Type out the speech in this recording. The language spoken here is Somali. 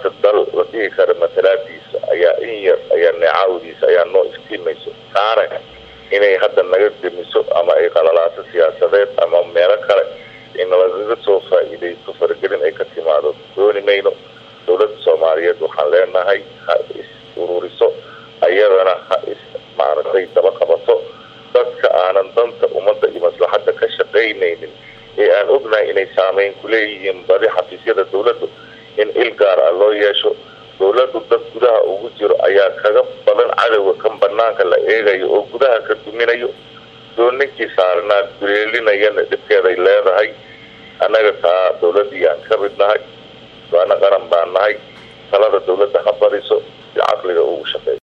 maanta dal la dhihi kara matalaadiisa ayaa in yar ayaa neecawdiisa ayaa noo iftiimayso taana inay hadda naga demiso ama ay qalalaaso siyaasadeed ama meelo kale in lagaga soo faa-iideysto faragelin ay ka timaado dooni mayno dowladda soomaaliyeed waxaan leenahay ha is ururiso ayadana ha is maaragtay daba qabato dadka aanan danta ummadda iyo maslaxadda ka shaqaynaynin ee aan ognahay inay saameyn ku leeyihiin badi xafiisyada dowladdu in il gaar ah loo yeesho dowladdu dad gudaha ugu jiro ayaa kaga badan cadowga kan banaanka la eegayo oo gudaha ka duminayo doo ninkii saarnaa duleelinayana dhibkeeday leedahay annaga taa dowladdii aan ka mid nahay waana qaran baan nahay talada dowladda ha bariso si caqliga ugu shaqeeyo